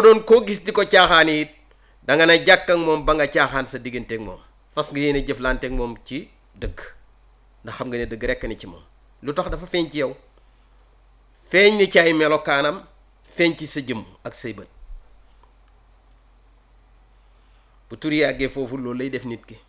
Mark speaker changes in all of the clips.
Speaker 1: doon koo gis di ko caaxaan it da nga ne jàkk ak moom ba nga caaxaan sa digganteeg moom fas nga yéene jëflanteeg moom ci dëgg ndax xam nga ne dëgg rekk ni ci moom lu tax dafa feeñ ci yow feeñ ni ci ay melokaanam feeñ ci sa jëmm ak say bët bu tur yàggee foofu loolu lay def nit ki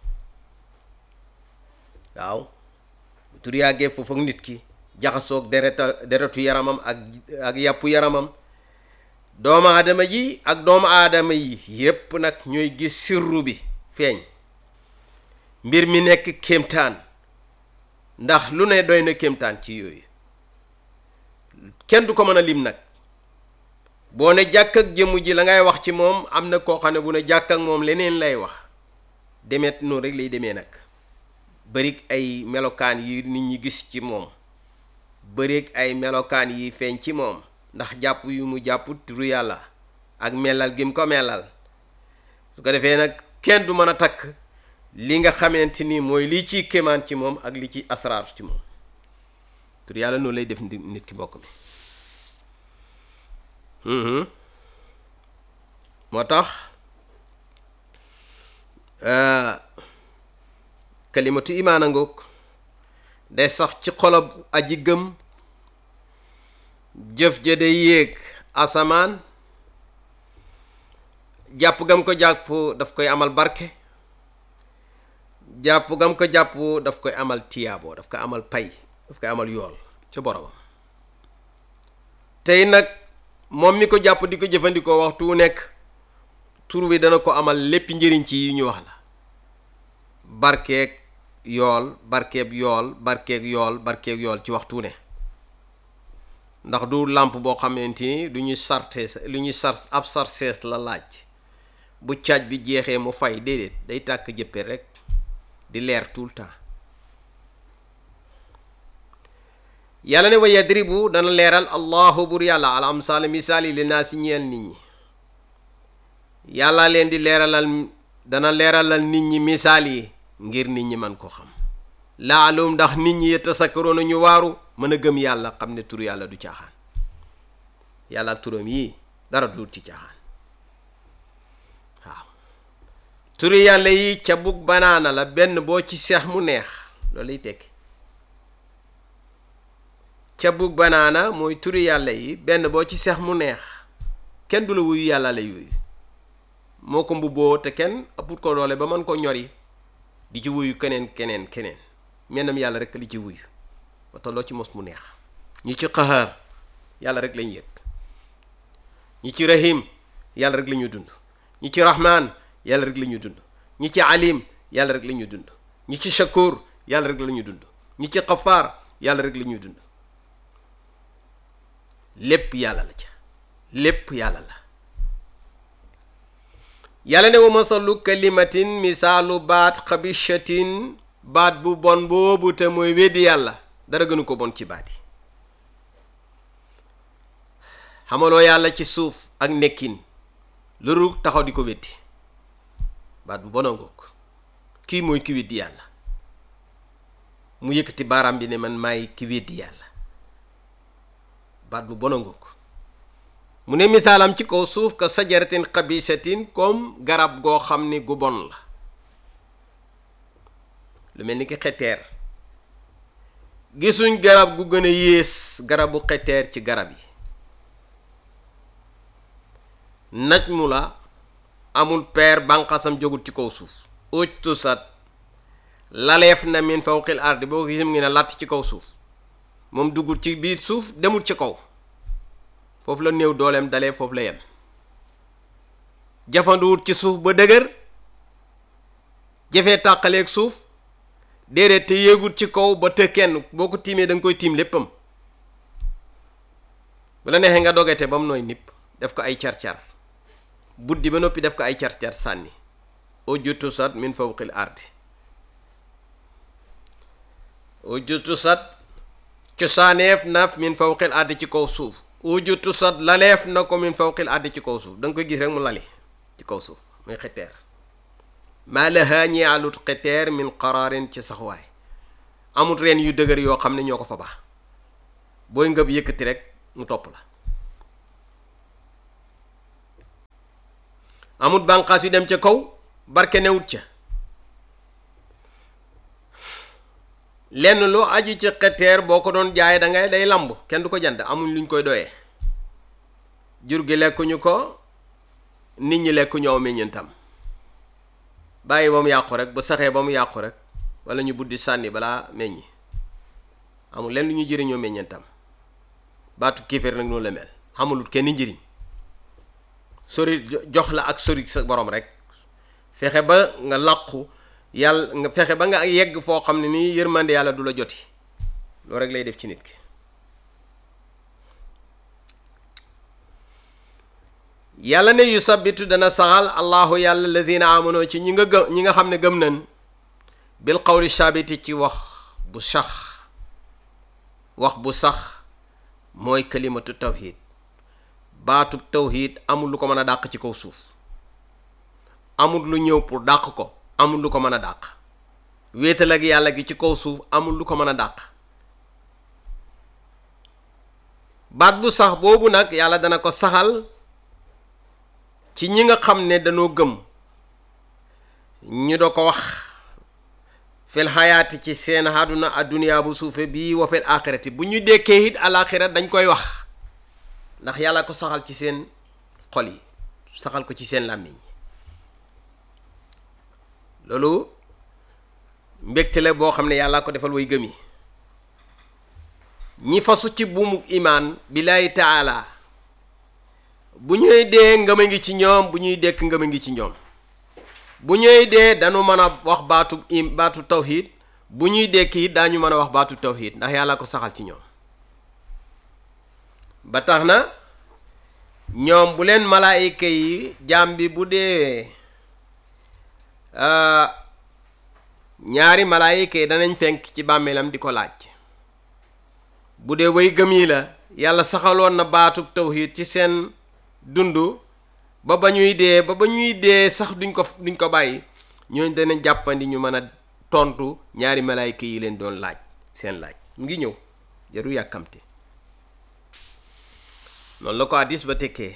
Speaker 1: waaw bu tur yàggee foofu ak nit ki jaxasoog dereta deretu yaramam ak ak yàppu yaramam doomu aadama ji ak doomu aadama yi yépp nag ñooy gis sirru bi feeñ mbir mi nekk kéemtaan ndax lu ne doy na kéemtaan ci yooyu kenn du ko mën a lim nag boo ne jàkk ak jëmm ji la ngay wax ci moom am na koo xam ne bu ne jàkk ak moom leneen lay wax demet noonu rek lay demee nag bërig ay melokaan yi nit ñi gis ci moom bërig ay melokaan yi feeñ ci moom ndax jàpp yu mu jàpp turu yàlla ak melal gi mu ko melal su ko defee nag kenn du mën a takk li nga xamante ni mooy lii ciy kéemaan ci moom ak li ci asraar ci moom turu yàlla noonu lay def nit ki mbokk mi moo tax kalimatu imaan a ngoog day sax ci xolob aji gëm jëf ja day yéeg asamaan jàpp gam ko jàpp daf koy amal barke jàpp gam ko jàpp daf koy amal tiyaabo daf koy amal pay daf koy amal yool ca boromam tey nag moom mi ko jàpp di ko jëfandikoo waxtu wu nekk tur wi dana ko amal lépp njëriñ ci yi ñu wax la barkeeg yool barkeeb yool barkeeg yool barkeeg yool ci waxtu ne ndax du làmp boo xamante ni du ñuy sarte lu ñuy sar ab sarsees la laaj bu caaj bi jeexee mu fay déedéet day tàkk jëppe rek di leer tout le temps yàlla ne wa yadribu dana leeral allahu bur yàlla al amsaal misaal yi li naa si ñeel nit ñi yàlla leen di leeralal dana leeralal nit ñi misaal yi ngir nit ñi man ko xam laalum ndax nit ñi yatasakkaroona ñu waaru mën a gëm yàlla xam ne tur yàlla du caaxaan yàlla ak turam yii dara du ci caaxaan waaw turi yàlla yi ca bug banaana la benn boo ci seex mu neex loolu lay tekki ca bug banaana mooy turi yàlla yi benn boo ci seex mu neex kenn du la wuyu yàlla la yuyu moo ko mbubboo te kenn ëpput ko doole ba mën ko ñori di ci wuyu keneen keneen keneen mennam yàlla rek li ci wuyu ba tolloo ci mos mu neex ñi ci qahaar yàlla rek lañ yëg ñi ci rahim yàlla rek la ñuy dund ñi ci rahman yàlla rek la ñuy dund ñi ci alim yàlla rek la ñuy dund ñi ci shakur yàlla rek la ñuy dund ñi ci xafaar yàlla rek la ñuy dund lépp yàlla la ca lépp yàlla la yàlla ne wa masalu kalimatin misaalu baat xabishatin baat bu bon boobu te mooy weddi yàlla dara gënu ko bon ci baat yi xamaloo yàlla ci suuf ak nekkin loolu taxaw di ko weddi baat bu bona ngoog kii mooy ki weddi yàlla mu yëkkati baaraam bi ne man maay ki weddi yàlla baat bu bona ngoog mu ne misaalam ci kaw suuf ka sajaratin xabisatin comme garab goo xam ni gu bon la lu mel ni ki xeteer gisuñ garab gu gën a yées garabu xeteer ci garab yi naj mu la amul peer banqasam jógut ci kaw suuf uj tusat laleef na min fawqil ardi boo ko gisam ngi ne làtt ci kaw suuf moom dugut ci biir suuf demul ci kaw foofu la néew dooleem dalee foofu la yem jafanduwut ci suuf ba dëgër jafee tàqaleeg suuf déedéet te yéegut ci kaw ba të kenn boo ko tiimee da nga koy tiim léppam bu la neexee nga dogete ba mu nooy nipp def ko ay car-car buddi ba noppi def ko ay car-car sànni ujjutu sat min fawqil ardi ujjutu sat cosaaneef naf min fawqil ardi ci kaw suuf ujjutu sat laleef na ko min fawqil ardi ci kaw suuf da nga koy gis rek mu lali ci kaw suuf muy xeteer maa lahaa ñeealut xeteer min qaraarin ci saxwaay amut reen yu dëgër yoo xam ne ñoo ko fa baax booy ngëb yëkkati rek mu topp la amut bànqaas yu dem ca kaw barke newut ca lenn loo aju ci xeteer boo ko doon jaay da ngay day lamb kenn du ko jënd amuñ luñ koy doyee jur gi lekkuñu ko nit ñi lekkuñu aw meññentam bàyyi ba mu yàqu rek bu saxee ba mu yàqu rek wala ñu buddi sànni balaa meññi amul lenn lu ñu jëriñoo meññentam baatu kéeféer nag noonu la mel xamulut kenn njëriñ sori jox la ak sori sa borom rek fexe ba nga làqu yàlla nga fexe ba nga yegg foo xam ne nii yërmande yàlla du la joti loolu rek lay def ci nit ki yàlla ne yu sabitu dana saxal allahu yàlla alladina amonoo ci ñi nga gëm ñi nga xam ne gëm nañ bil qawli sabiti ci wax bu sax wax bu sax mooy kalimatu tawhid baatub tawhid amul lu ko mën a dàq ci kaw suuf amul lu ñëw pour dàq ko amul lu ko mën a dàq wéetal ak yàlla gi ci kaw suuf amul lu ko mën a dàq baat bu sax boobu nag yàlla dana ko saxal ci ñi nga xam ne dañoo gëm ñu doo ko wax fil xayaati ci seen àdduna adduniyaa bu suufe bii wa fil aaxirati bu ñu dekkee it alaaxira dañ koy wax ndax yàlla ko saxal ci seen xol yi saxal ko ci seen làmmiñ yi loolu mbégte la boo xam ne yàlla ko defal way gëm yi ñi fasu ci buumu imaan billaahi taala bu ñuy dee ngëm a ngi ci ñoom bu ñuy dekk ngëm a ngi ci ñoom bu ñuy dee dañu mën a wax baatu im baatu tawhid bu ñuy dekk it daañu mën a wax baatu tawhid ndax yàlla ko saxal ci ñoom ba tax na ñoom bu leen malaayika yi jaam bi bu dee ñaari malaayika yi danañ fenk ci bàmmeelam di ko laaj bu dee way gëm yi la yàlla saxaloon na baatu tawhid ci seen dund ba ba ñuy dee ba ba ñuy dee sax duñ ko duñ ko bàyyi ñooñ danañ jàppandi ñu mën a tontu ñaari malaayka yi leen doon laaj seen laaj mu ngi ñëw jaru yàkkamte noonu la ko hadiis ba tekkee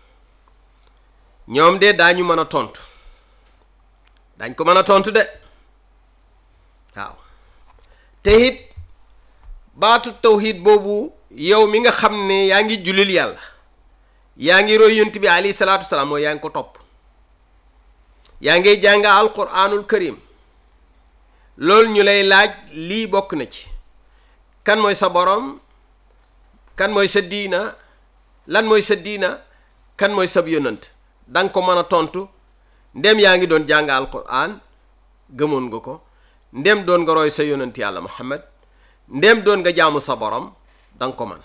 Speaker 1: ñoom de daañu mën a tontu dañ ko mën a tontu de waaw te it baatu tawhid boobu yow mi nga xam ne yaa ngi julil yàlla yaa ngi roy yonent bi alayhi salaatu wasalaam mooy yaa ngi ko topp yaa ngi jàng alquranul karim loolu ñu lay laaj lii bokk na ci kan mooy sa borom kan mooy sa diina lan mooy sa diina kan mooy sab yonant da nga ko mën a tontu ndem yaa ngi doon jàng alquran gëmoon nga ko ndem doon nga roy sa yonant yàlla muhammad ndem doon nga jaamu sa borom da nga ko man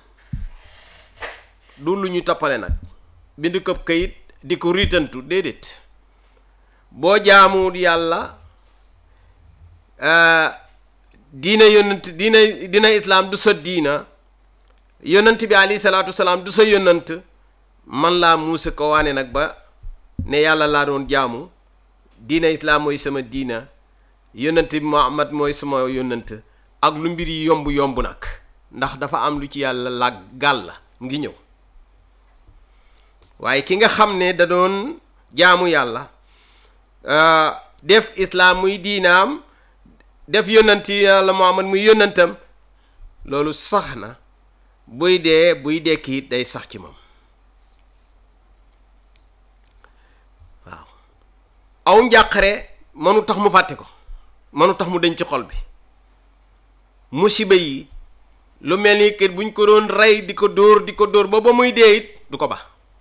Speaker 1: du lu ñu toppale nag bind këpp kayit di ko riitantu déedéet boo jaamuwul yàlla diina yonant diina diina islaam du sa diina yonant bi alayhi salaatu wasalaam du sa yonant man laa muusa ko waane nag ba ne yàlla laa doon jaamu diina islaam mooy sama diina yonant bi muhammad mooy sama yonant ak lu mbir yi yomb yomb nag ndax dafa am lu ci yàlla la gàll la ngi ñëw waaye ki nga xam ne da doon jaamu yàlla def islaam muy diinaam def yónnanti yàlla muhammad muy yónnantam loolu sax na buy dee buy dekki it day sax ci moom waaw aw njàqare mënu tax mu fàtte ko mënu tax mu denc ci xol bi musiba yi lu mel ni kër buñ ko doon rey di ko dóor di ko dóor ba ba muy dee it du ko ba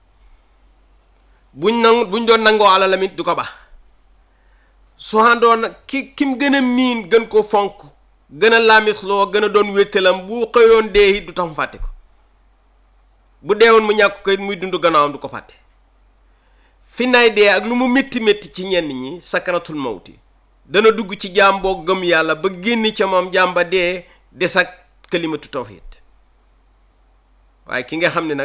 Speaker 1: buñ nangu buñ doon nangoo alalam it du ko ba su àndoon ki kim gën a miin gën ko fonk gën a laamisloo gën a doon wéttalam bu xëyoon dee it du tax mu fàtte ko bu deewoon mu ñàkk ko it muy dund gannaawam du ko fàtte fi nay dee ak lu mu métti métti ci ñenn ñi sakaratul mawti dana dugg ci jaam boo gëm yàlla ba génn ca moom jaam ba dee des ak kalimatu tawhid waaye ki nga xam ne nag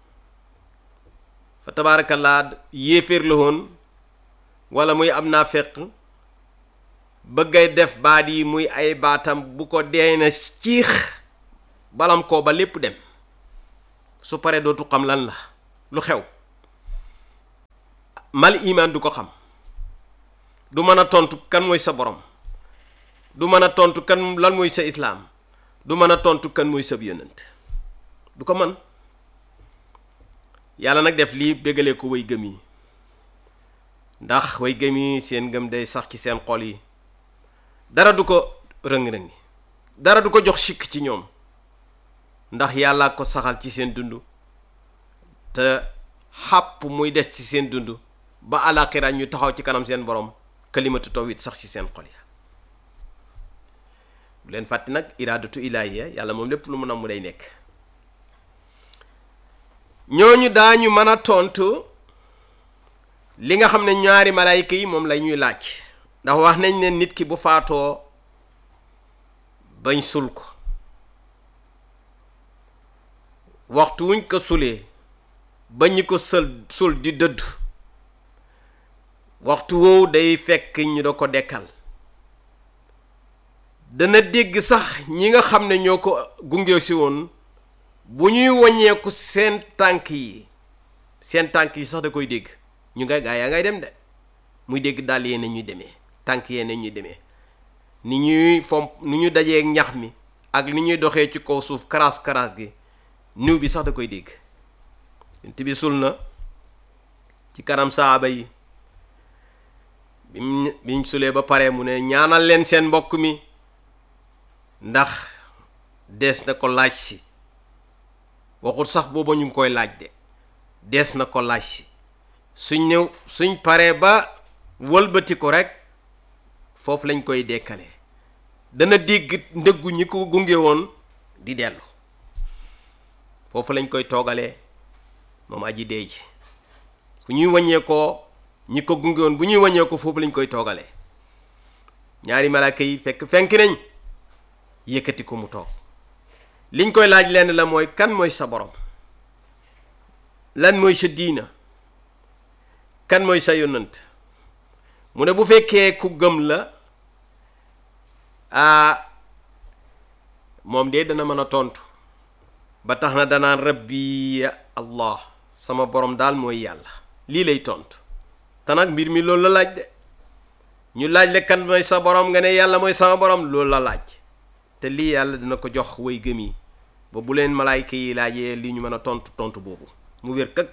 Speaker 1: fa tabaarakallaa yéeféer la woon wala muy am naa fekk bëggay def baat yi muy ay baatam bu ko dee na ciix balam koo ba lépp dem su paree dootu xam lan la lu xew mal iman du ko xam du mën a tontu kan mooy sa borom du mën a tontu kan lan mooy sa islaam du mën a tontu kan mooy sab yonent du ko man yàlla nag def lii bégalee ko way gëm yi ndax way gëm yi seen gëm day sax ci seen xol yi dara du ko rëng-rëngi dara du ko jox sikk ci ñoom ndax yàlla ko saxal ci seen dund te xàpp muy des ci seen dund ba alaxira ñu taxaw ci kanam seen borom kalimatu tawhid sax ci seen xol ya bu leen fàtte nag iraadatu ilaahiya yàlla moom lépp lu mu nam mu day nekk ñooñu daañu mën a tontu li nga xam ne ñaari malaayka yi moom la ñuy laaj ndax wax nañ ne nit ki bu faatoo bañ sul ko waxtu wuñ ko sulee ba ñu ko sël sul di dëdd waxtu woowu day fekk ñu da ko dekkal dana dégg sax ñi nga xam ne ñoo ko gunge si woon bu ñuy waññeeku seen tànk yi seen tànk yi sax da koy dégg ñu ngay gaa yaa ngay dem de muy dégg dàll yee ñuy demee tànk yee ñuy demee ni ñuy fomp ni ñu dajee ñax mi ak ni ñuy doxee ci kaw suuf karaas karaas gi niw bi sax da koy dégg yonent bi sul na ci kanam saaba yi bim biñ sulee ba pare mu ne ñaanal leen seen mbokk mi ndax dees na ko laaj si waxul sax booba ñu ngi koy laaj de dees na ko laaj si suñ ñëw suñ paree ba wëlbati ko rek foofu lañ koy dekkalee dana dégg ndëggu ñi ko gunge woon di dellu foofu lañ koy toogalee moom aji dee ji fu ñuy wàññee ko ñi ko gunge woon bu ñuy wàññee ko foofu lañ koy toogalee ñaari malaaka yi fekk fenk nañ yëkkati ko mu toog liñ koy laaj lenn la mooy kan mooy sa borom lan mooy sa diina kan mooy sa yonant mu ne bu fekkee ku gëm la ah moom de dana mën a tontu ba tax na danaan rabbi allah sama borom daal mooy yàlla lii lay tontu te nag mbir mi loolu la laaj de ñu laaj le kan mooy sa borom nga ne yàlla mooy sama borom loolu la laaj te lii yàlla dina ko jox way gëm yi ba bu leen malaayka yi laajee li ñu mën a tontu tontu boobu mu wér kak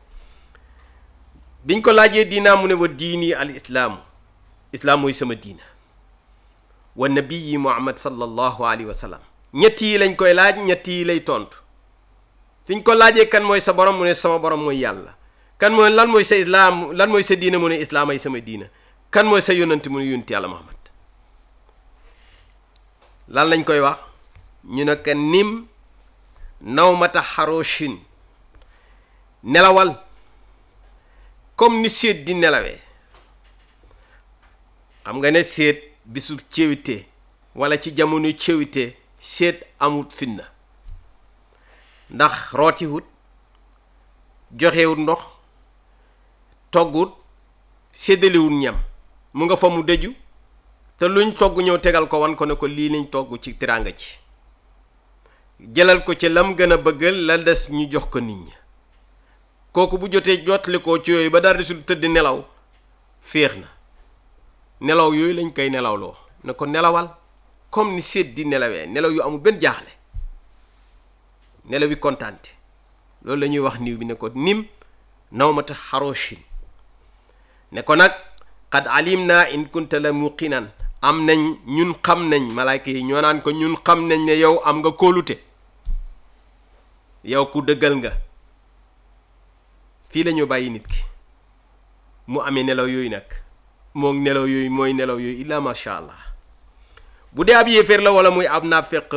Speaker 1: biñ ko laajee diinaa mu ne wa diini al islaamu islaam mooy sama diina wa nabiyi muhammad sallallahu alayhi wa sallam ñett yi lañ koy laaj ñett yi lay tontu suñ ko laajee kan mooy sa borom mu ne sama borom mooy yàlla kan mooy lan mooy sa islaam lan mooy sa diina mu ne islaam ay sama diina kan mooy sa yónnante mu ne yónnti yàlla muhammad lan lañ koy wax ñu ne ka nim nawmata xaroshin nelawal comme ni séet di nelawee xam nga ne séet bisub céwite wala ci jamono céwite séet amut finna ndax rootiwut joxewut ndox toggut séddaliwut ñam mu nga fa mu dëju te luñ togg ñëw tegal ko wan ko ne ko lii lañ togg ci teraanga ci jëlal ko ci lam gën a bëggal la des ñu jox ko nit ñi kooku bu jotee jotli ko ci yooyu ba dara desul tëdd nelaw féex na nelaw yooyu lañ koy nelawloo ne ko nelawal comme ni séet di nelawee nelaw yu amul benn jaaxle nelaw yi kontaante loolu la ñuy wax niw bi ne ko nim nawmata xaroshin ne ko nag qad alim naa in kunta la muqinan am nañ ñun xam nañ malaayka yi ñoo naan ko ñun xam nañ ne yow am nga kóolute yow ku dëggal nga fii la ñu bàyyi nit ki mu amee nelaw yooyu nag moom nelaw yooyu mooy nelaw yooyu illa macha allah bu dee ab yéeféer la wala muy ab naafeq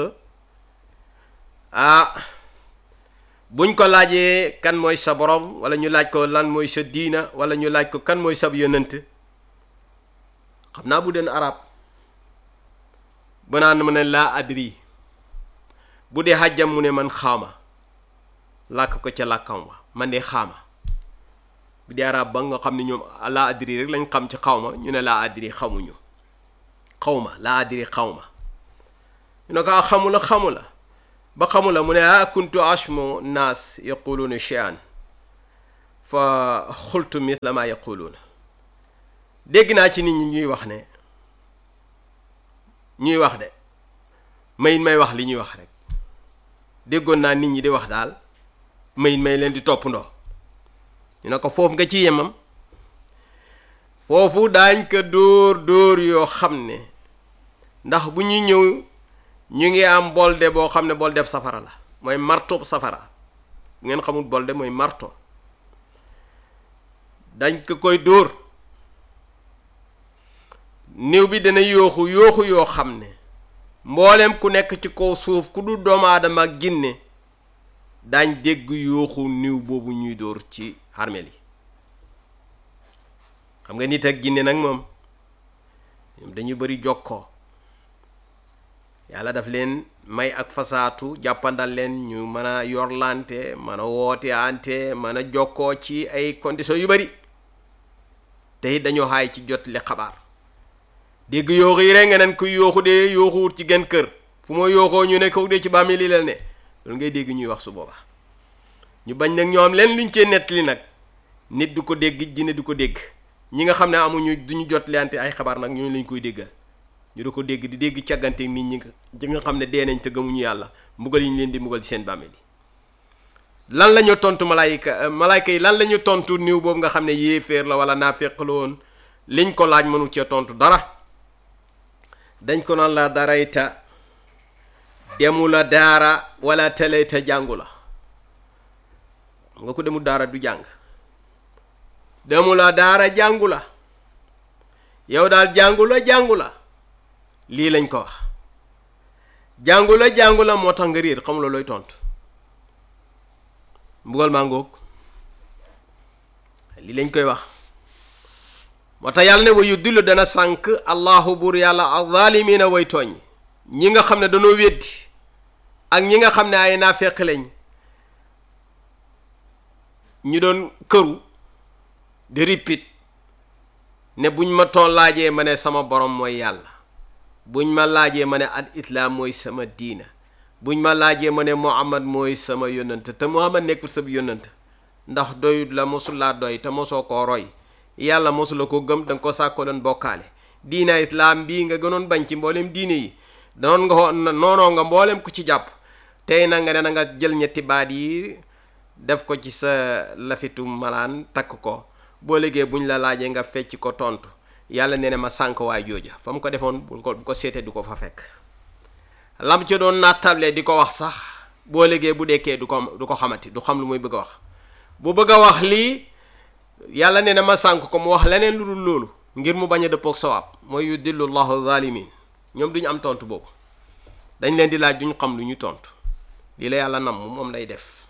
Speaker 1: ah buñ ko laajee kan mooy sa borom wala ñu laaj ko lan mooy sa diina wala ñu laaj ko kan mooy sab yonent xam naa bu den arab ba naan mu ne laa adri bu dee xàjjam mu ne man xaama làkk ko ca làkkam wa man de xaama bu dee arab ba nga xam ne ñoom laa adri rek lañ xam ci xawma ñu ne laa adri xamuñu xawma laa adri xawma ñu ne ko a xamula xamula ba xamula mu ne ah kuntu ashmu naas yaquluna shay'an fa xultu misla ma yaquluuna dégg naa ci nit ñi ñuy wax ne ñuy wax de mayit may wax li ñuy wax rek déggoon naa nit ñi di wax daal mayit may leen di toppandoo ñu ne ko foofu nga ci yemam foofu daañ ko dóor dóor yoo xam ne ndax bu ñuy ñëw ñu ngi am bolde boo xam ne bolde safara la mooy marto safara bu ngeen xamul bolde mooy marto dañ ko koy dóor néew bi dana yooxu yooxu yoo xam ne mboolem ku nekk ci kaw suuf ku du doomu aadama ak ginne daañ dégg yooxu néew boobu ñuy dóor ci armeel yi xam nga nit ak ginne nag moom ñoom dañu bari jokkoo yàlla daf leen may ak fasaatu jàppandal leen ñu mën a yorlante mën a woote ante mën a jokkoo ci ay conditions yu bari te it dañoo xaay ci jot li xabaar dégg yooxu yi rek nga neen kuy yooxu dee yooxuwut ci genn kër fu ma yooxoo ñu ne kaw dee ci bàmmeel li leen ne loolu ngay dégg ñuy wax su booba ñu bañ nag ñoo am leen luñ cee nettali nag nit du ko dégg jinne du ko dégg ñi nga xam ne amuñu duñu jot leante ay xabaar nag ñooñu lañ koy déggal ñu du ko dégg di dégg càggante nit ñi ñi nga xam ne dee nañ te gëmuñu yàlla mbugal yi ñu leen di mbugal ci seen bàmmeel yi lan la ñu tontu malaayika malaayika yi lan la ñu tontu niw boobu nga xam ne yéeféer la wala naafeq la woon liñ ko laaj mënu cee tontu dara dañ ko naan la darayta demu la daara wala telayta jàngu la nga ko demu daara du jàng demu la daara jàngu la yow daal jàngu la jàngu la lii lañ ko wax jàngu la jàngu la moo tax nga réer xamuloo looy tontu mbugal maa ngoog lii lañ koy wax moo tax yàlla ne wa yu dillu dana sànk allahu buur yàlla azaalimiina way tooñ ñi nga xam ne dañoo weddi ak ñi nga xam ne ay naafeq lañ ñu doon këru di ripit ne buñ ma toon laajee ma ne sama borom mooy yàlla buñ ma laajee ma ne al islaam mooy sama diina buñ ma laajee ma ne muhammad mooy sama yónnant te muhammad nekkul sa yónnant ndax doyut la mosul laa doy te mosoo koo roy yàlla mosula ko gëm danga ko sàkkoo doon bokkaale diina islaam bii nga gënoon bañ ci mboolem diine yi noon nga noonoo nga mboolem ku ci jàpp tey na nga ne na nga jël ñetti baat yi def ko ci sa lafitu malaan takk ko boo léegi buñ la laajee nga fecc ko tontu yàlla nee na ma sànk waay jooja fa mu ko defoon bu ko bu ko seetee du ko fa fekk lam ca doon nattable di ko wax sax boo léegi bu dekkee du ko du ko xamati du xam lu muy bëgg a wax bu bëgg a wax lii yàlla nee na ma sànk ko mu wax leneen lu dul loolu ngir mu bañ a dëppoog sawaab mooy yu dillu llahu zalimin ñoom duñu am tontu boobu dañ leen di laaj duñu xam lu ñu tontu lii la yàlla nam moom lay def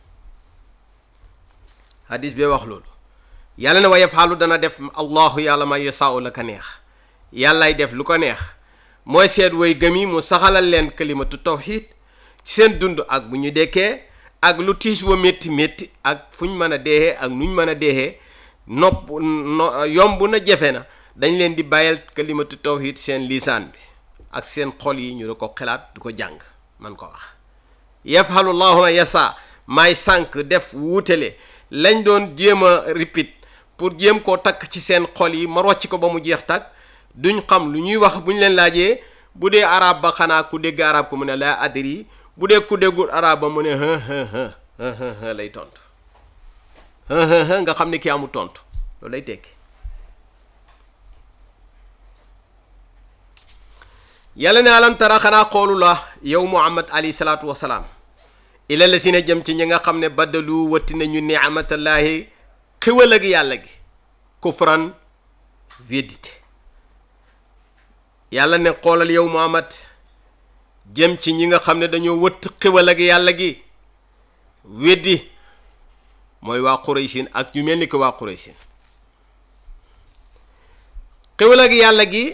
Speaker 1: hadis bee wax loolu yàlla ne wa yafaalu dana def allahu yàlla ma yasaau la ko neex yàllay def lu ko neex mooy seet way gëm yi mu saxalal leen kalimatu tawxid ci seen dund ak bu ñu dekkee ak lu tiis wa métti métti ak fu ñu mën a deexee ak nu ñu mën a deexee nopp no yomb na jafe na dañ leen di bàyyal kalimatu tawhid seen lisaan bi ak seen xol yi ñu da ko xalaat du ko jàng man ko wax yafhalu llahu ma yasa maay sànq def wuutale lañ doon jéem a ripit pour jéem koo takk ci seen xol yi ma rocc ko ba mu jeex takk duñ xam lu ñuy wax bu ñu leen laajee bu dee arab ba xanaa ku dégg arab ko mu ne laa adri bu dee ku déggul arab ba mu ne hë hë hë hë lay tontu hë hë hë nga xam ne kii amul tontu loolu lay tekki yàlla ne alam tara xanaa xoolu la yow muhammad alayhi salaatu wasalaam ila la si ne jëm ci ñi nga xam ne baddalu watti nañu ni'matallaahi xiwal ak yàlla gi kufran védité yàlla ne xoolal yow muhammad jëm ci ñi nga xam ne dañoo wëtt xiwal ak yàlla gi weddi mooy waa Qurayshin ak ñu mel ni ko waa Qurayshin xiwal ak yàlla gi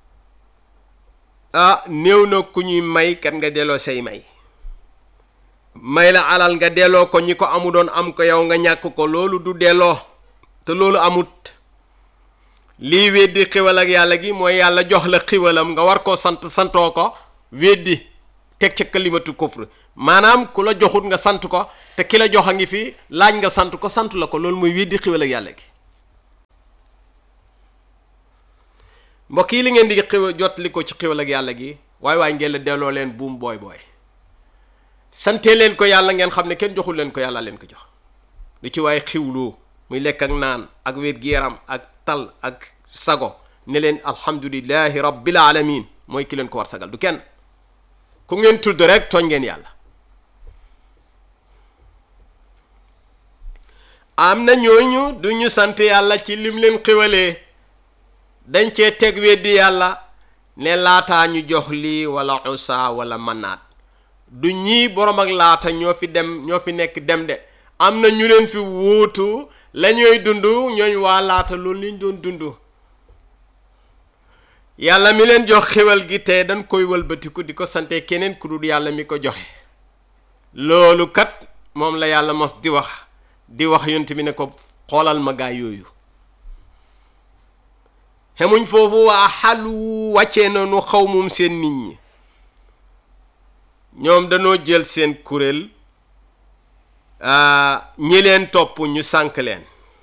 Speaker 1: ah néew na ku ñuy may kat nga delloo say may may la alal nga delloo ko ñi ko amu doon am ko yow nga ñàkk ko loolu du delloo te loolu amut lii weddi xiwal ak yàlla gi mooy yàlla jox la xiwalam nga war koo sant santoo ko weddi teg ca kalimatu kufr maanaam ku la joxut nga sant ko te ki la jox a ngi fi laaj nga sant ko sant la ko loolu mooy weddi xiwal ak yàlla gi mbokk yi li ngeen di xiw jot li ko ci xiwal ak yàlla gi waaye waaye ngeen la delloo leen buum booy booy sante leen ko yàlla ngeen xam ne kenn joxul leen ko yàlla leen ko jox lu ci waaye xiwloo muy lekk ak naan ak wér-gu-yaram ak tal ak sago ne leen alhamdulillahi rabbil alamin mooy ki leen ko war sagal du kenn ku ngeen tudd rek tooñ ngeen yàlla am na ñooñu du ñu sant yàlla ci lim leen xiwalee dañ cee teg weddi yàlla ne laataa ñu jox lii wala usa wala manaat du ñii borom ak laata ñoo fi dem ñoo fi nekk dem de am na ñu leen fi wuutu la ñooy dund ñooñ waa laata loolu liñ doon dund yàlla mi leen jox xéwal gi te dañ koy wëlbatiku di ko sante keneen ku dul yàlla mi ko joxe loolu kat moom la yàlla mos di wax di wax yonent bi ne ko xoolal ma gaa yooyu xemuñ foofu waa xalu wàccee noonu xaw moom seen nit ñi ñoom dañoo jël seen kuréel ñi leen topp ñu sànk leen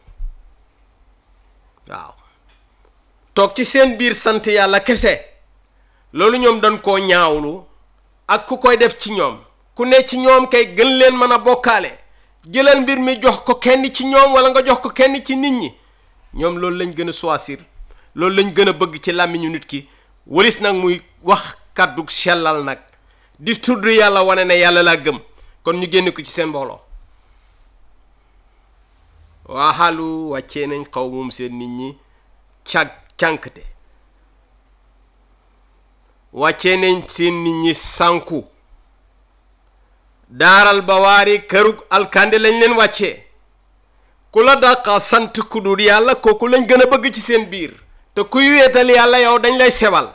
Speaker 1: waaw toog ci seen biir sant yàlla kese loolu ñoom dañ koo ñaawlu ak ku koy def ci ñoom ku ne ci ñoom kay gën leen mën a bokkaale jëlal mbir mi jox ko kenn ci ñoom wala nga jox ko kenn ci nit ñi ñoom loolu lañ gën a choisir loolu lañ gën a bëgg ci làmmiñu nit ki walis nag muy wax kàddu sellal nag di tudd yàlla wane ne yàlla laa gëm kon ñu génne ko ci seen mbooloo waaxalu wàccee nañ xaw moom seen nit ñi càg cànkte wàccee nañ seen nit ñi sànku daaral bawaari kërug alkande lañ leen wàccee ku la dàqa sant ku dul yàlla kooku lañ gën a bëgg ci seen biir te kuy weetal yàlla yow dañ lay sewal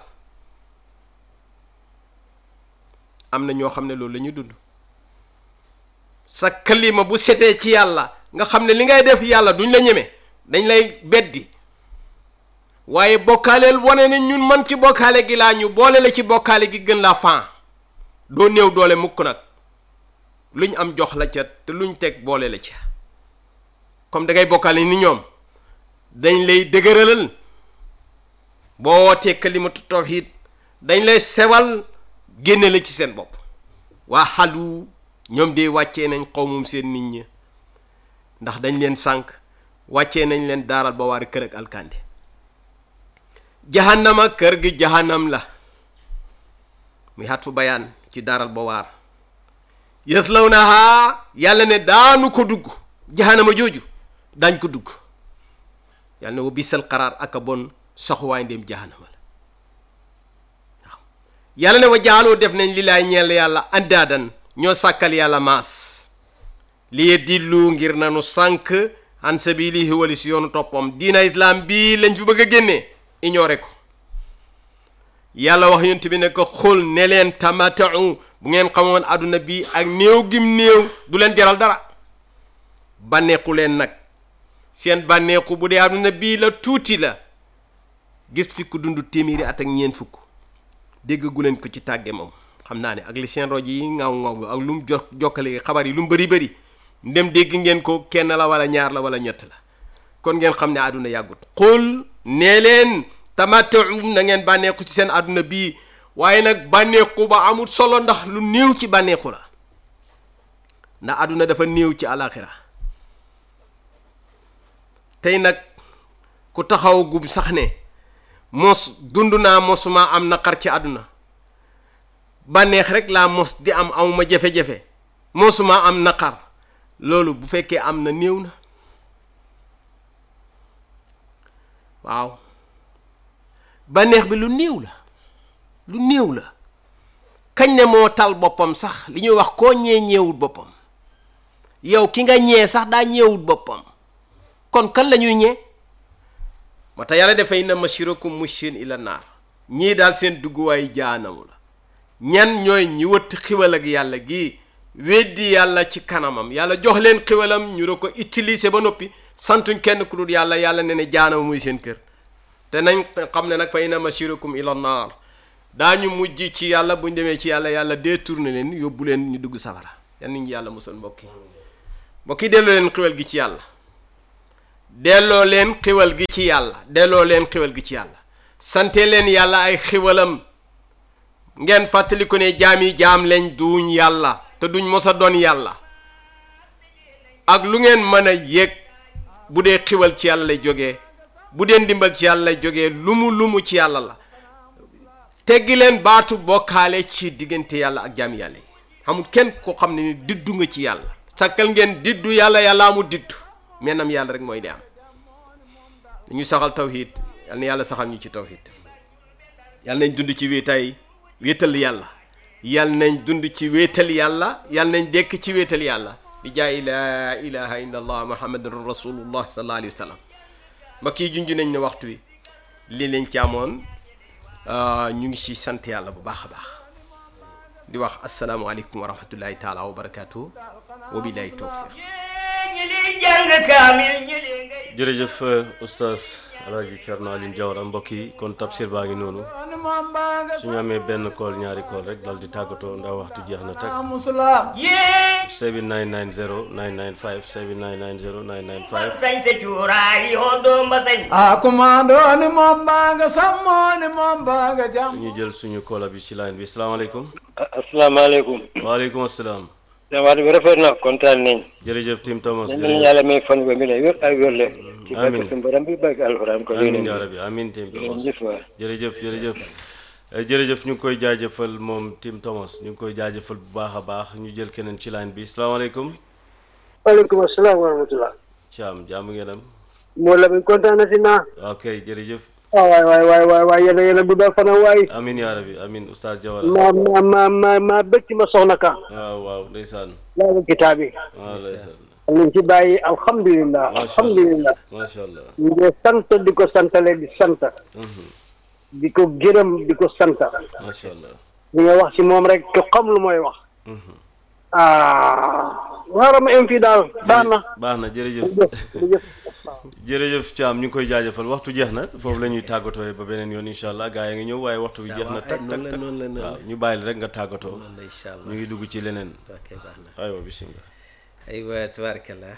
Speaker 1: am na ñoo xam ne loolu la ñuy dund sa kalima bu setee ci yàlla nga xam ne li ngay def yàlla duñ la ñeme dañ lay beddi waaye bokkaaleel wane ne ñun man ci bokkaale gi laa ñu boole la ci bokkaale gi gën laa fan doo néew doole mukk nag luñ am jox la ca te luñ teg boole la ca comme da ngay bokkaale ni ñoom dañ lay dëgëralal boo wootee kalimatu tawhid dañ lay sewal génne la ci seen bopp waa xalu ñoom de wàccee nañ xawmum seen nit ñi ndax dañ leen sànq wàccee nañ leen daaral ba waari kër ak alkande jahannama kër gi jahannam la muy xat fu bayaan ci daaral ba waar yëslaw na haa yàlla ne daanu ko dugg jahannama jooju daañ ko dugg yàlla ne wa bisal xaraar ak a bon saxuwaay ndéem jahannama la waaw yàlla ne wa jaaloo def nañ li laay ñeel yàlla andaadan ñoo sàkkal yàlla maas lii dillu ngir nanu sànk an sabilihi wali si yoonu toppam diina islam bii lañ fi bëgg a génnee ignoré ko yàlla wax yonent bi ne ko xul ne leen tamatau bu ngeen xamoon àdduna bi ak néew gim néew du leen jaral dara bànneexu leen nag seen bànneexu bu dee àdduna bii la tuuti la gis fi ku dund téeméeri at ak ñeent fukk déggagu leen ko ci tàgge moom xam naa ne ak li seen rojo yi ŋaaw ŋaaw ak lu mu jo jokkale xabar yi lu mu bëri bëri ndem dégg ngeen ko kenn la wala ñaar la wala ñett la kon ngeen xam ne àdduna yàggut xul nee leen tamattu na ngeen bànneexu ci seen àdduna bii waaye nag bànneexu ba amul solo ndax lu néew ci bànneexu la ndax àdduna dafa néew ci alaxira tey nag ku taxaw gub sax ne mos dund naa mosuma am naqar ci àdduna bànneex rek laa mos di am amuma jafe-jafe mosuma am naqar loolu bu fekkee am na néew na waaw bànneex bi lu néew la lu néew la kañ ne moo tal boppam sax li ñuy wax koo ñee ñeewut boppam yow ki nga ñee sax daa ñeewut boppam kon kan la ñuy ñee moo tax yàlla dafay na mashirakum mushin ila naar ñii daal seen dugguwaay jaanamu la ñan ñooy ñi wëtt xiwal ak yàlla gii weddi yàlla ci kanamam yàlla jox leen xiwalam ñu da ko utiliser ba noppi santuñ kenn ku dul yàlla yàlla ne ne jaanama muy seen kër te nañ xam ne nag fa inna mashirakum ila naar daañu mujj ci yàlla buñ demee ci yàlla yàlla détourné leen yóbbu leen ñu dugg safara yan nañu yàlla musal mbokk yi mbokk yi delloo leen xiwal gi ci yàlla delloo leen xiwal gi ci yàlla delloo leen xiwal gi ci yàlla sante leen yàlla ay xiwalam ngeen fàttali ko ne jaam yi jaam leen duñ yàlla te duñ mos a doon yàlla ak lu ngeen mën a yéeg bu dee xiwal ci yàlla lay jógee bu dee ndimbal ci yàlla lay jógee lumu lumu ci yàlla la teggi leen baatu bokkaale ci diggante yàlla ak jaam yàlla yi xamul kenn ko xam ne ni diddu nga ci yàlla sakkal ngeen diddu yàlla yàlla amul diddu mennam yàlla rek mooy di am dañu saxal tawhid yal na yàlla saxal ñu ci tawhid yal nañ dund ci wéetaay wéetal yàlla yal nañ dund ci wéetal yàlla yal nañ dekk ci wéetal yàlla bi jaay laa ilaha illa allah muhammadun rasulullah sallallahu alayhi wa sallam mbokk yi junj nañ ne waxtu wi lii leen ci amoon ñu ngi ci sant yàlla bu baax a baax di wax asalaamualeykum wa rahmatullahi taala wa barakaatu wa billahi tawfiq
Speaker 2: ñi liy jàng kaamil ñi liy ngay
Speaker 3: jërëjëf oustaz alaaji Thierno Aline Diawara mbokk yi kon tafsir baa ngi noonu suñu amee benn kool ñaari kool rek dal di tàggatoo ndax waxtu jeex na tag
Speaker 2: yéen
Speaker 3: 7990 995 7990 995
Speaker 2: sañse cuuraay yoo doom ba sañ
Speaker 4: a kumandoni moom mbanga sammoni moom mbanga jam
Speaker 3: ñu jël suñu koola bi ci line bi salaamaaleykum
Speaker 5: asalaamaaleykum
Speaker 3: waaleykum asalaam
Speaker 5: dawaat bi rafet na kontaan nañ
Speaker 3: jërëjëf Tim Thomas
Speaker 5: nañ leen yàlla may fan ba mi lay wér ay wér le ci
Speaker 3: Amiin.
Speaker 5: barke suñu borom bi barke alxuraan ko
Speaker 3: amin
Speaker 5: yéen
Speaker 3: yaa rabbi amin Tim Thomas
Speaker 5: jëf waay
Speaker 3: jërëjëf jërëjëf Eh, jërëjëf ñu ngi koy jaajëfal moom Tim Thomas ñu ngi koy jaajëfal bu baax a baax ñu jël keneen ci line bi salaamaaleykum
Speaker 5: waaleykum asalaam wa rahmatulah
Speaker 3: Thiam jàmm ngeen am
Speaker 5: moo la mi kontaan na si naa
Speaker 3: ok jërëjëf
Speaker 5: ah waay waay waay waay waay yéen a yéen a guddal fan waay
Speaker 3: amin yaa rabbi amin oustaz Diawara
Speaker 5: ma ma ma ma ma bëgg ci ma soxna ka
Speaker 3: waaw waaw ndeysaan
Speaker 5: laa kitaab yi
Speaker 3: waaw ndeysaan
Speaker 5: nañ ci bàyyi alhamdulilah
Speaker 3: Masha Allah.
Speaker 5: alhamdulilah
Speaker 3: macha allah
Speaker 5: ñu ngi sant di ko santale di sant
Speaker 3: Mhm.
Speaker 5: di ko gërëm di ko sant
Speaker 3: macha allah
Speaker 5: li nga wax ci moom rek ko xam lu mooy wax
Speaker 3: Mhm.
Speaker 5: ah waaram am fii daal baax na
Speaker 3: baax na jërëjëf
Speaker 5: jërëjëf
Speaker 3: jërëjëf Thiam ñu ngi koy jaajëfal waxtu jeex na foofu la ñuy tàggatoo ba beneen yoon incha allah gaa yi ngi ñëw waaye waxtu bi jeex na tak tak
Speaker 1: noonu la
Speaker 3: tak
Speaker 1: noonu la noonu
Speaker 3: waaw ñu bàyyi la rek nga tàggatoo
Speaker 1: noonu la incha allah
Speaker 3: ñu ngi dugg ci leneen
Speaker 1: ok baax na
Speaker 3: aywa bisimilah
Speaker 1: aywa tabarakallah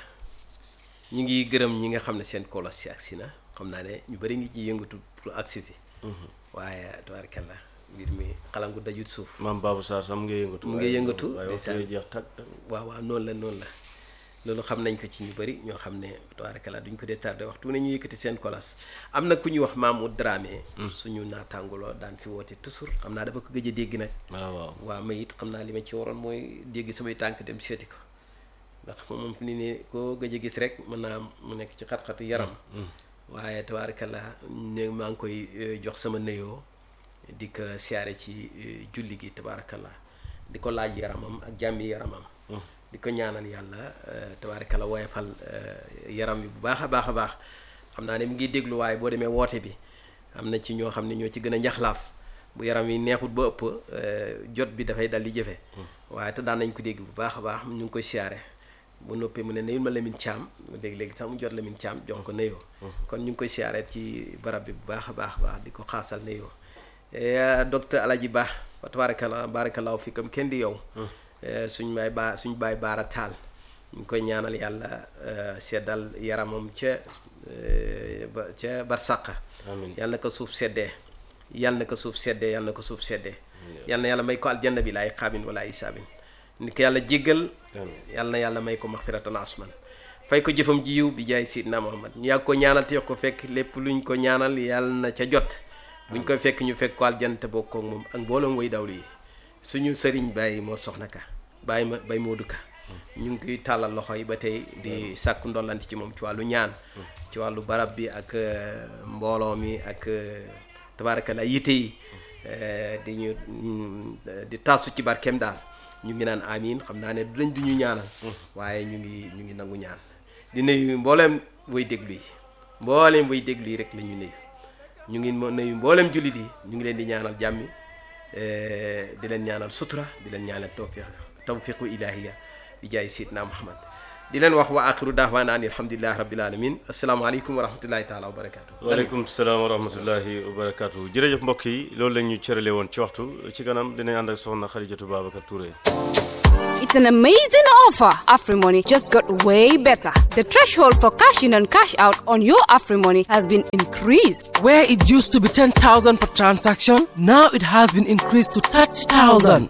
Speaker 1: ñu ngi gërëm ñi nga xam ne seen kolos si agsi na xam naa ne ñu bëri ngi ci yëngatu pour agsi fi waaye tabarakallah mbir mi xalangu dajut suuf
Speaker 3: maam Babou Sarr sam mu ngi yëngatu
Speaker 1: mu ngi yëngatu,
Speaker 3: waaye waxtu
Speaker 1: ndeysaan.
Speaker 3: bi jeex tak tak
Speaker 1: waaw waaw noonu la noonu la loolu xam nañ ko ci ñu bëri ñoo xam ne tabarakallah duñ ko dee tardé waxtu bu ne ñu yëkkati seen kolas am na ku ñuy wax Mamoud Dramé suñu naataanguloo daan fi woote toujours xam naa dafa ko gëj a dégg nag
Speaker 3: waaw waaw
Speaker 1: waaw ma it xam naa li ma ci waroon mooy dégg samay tànk dem seeti ko ndax moom fi ni ne koo gëj a gis rek mën naa am mu nekk ci xat-xatu yaram waaye tabaarakallah ne maa ngi koy eh, jox sama nuyoo di ko siyaare ci eh, julli gi tabaarakallah di ko laaj yaramam ak jàmmi yaramam di ko ñaanal yàlla eh, tabaarakallah woyofal eh, yaram bi bu baax a baax a baax xam naa ne mu ngi déglu waaye boo demee woote bi am na ci ñoo xam ne ñoo ci gën a njaxlaaf bu yaram yi neexut ba ëpp eh, jot bi dafay dal di jëfe waaye te daan nañ ko dégg bu baax a baax ñu ngi koy siyaare bu noppee mu ne nayul ma Lamine Thiam léegi-léegi sax mu jot Lamine Thiam jox ko nayoo kon ñu ngi koy siyaare ci barab bi bu baax a baax a baax di ko xaasal nayoo Eh, docteur Alaji Ba wa tabarakallah barakallahu fikam kenn di yow Eh, suñ baay baa suñ baay baara taal ñu ngi koy ñaanal yàlla eh, seddal yaramam ca eh, ba ca barsaqa
Speaker 3: amiin
Speaker 1: yàlla na ko suuf seddee yàlla na ko suuf seddee yàlla na ko suuf seddee yàlla na yàlla may ko aljanna bi laay xaabin wala ay saabin ni ko yàlla jéggal yàlla na yàlla may ko maxfiratan asman fay ko jëfam ji yiw bi jaay sidna muhammad ñu yàgg ko ñaanal te yokk ko fekk lépp luñ ko ñaanal yàlla na ca jot buñ koy fekk ñu fekk ko aljanna te bokk ak moom ak mbooloom way dawlu yi suñu sëriñ bàyyi moo soxna ka bàyyi ma bay moodu ka ñu ngi koy tàllal loxo yi ba tey di sàkku ndollanti ci moom ci wàllu ñaan ci wàllu barab bi ak euh, mbooloo mi ak euh, tabaarakalla yitte yi euh, di ñu mm, di tasu ci barkeem daal ñu ngi naan amiin xam naa ne du dañ du ñu ñaanal waaye ñu ngi ñu ngi nangu ñaan di nuyu mbooleem way déglu yi mbooleem way déglu yi rek la ñu nuyu ñu ngi mo nuyu mbooleem jullit yi ñu ngi leen di ñaanal jàmmi eh, di leen ñaanal sutura di leen ñaanal tawfiq tawfiqu ilahiya di jaay sidna muhammad di leen wax wa axiru dahwaana an alhamdulilahi rabbil alamin asalaamaaleykum wa rahmatullahi taala wa barakatuh
Speaker 3: waaleykum salaam wa rahmatullahi wa barakaatu jërëjëf mbokk yi loolu la ñu cërale woon ci waxtu ci kanam dinañ ànd ak soxna Xadijatu Babacar Touré
Speaker 6: It's an amazing offer. AfriMoney just got way better. The threshold for cash in and cash out on your AfriMoney has been increased.
Speaker 7: Where it used to be 10,000 per transaction, now it has been increased to 30,000.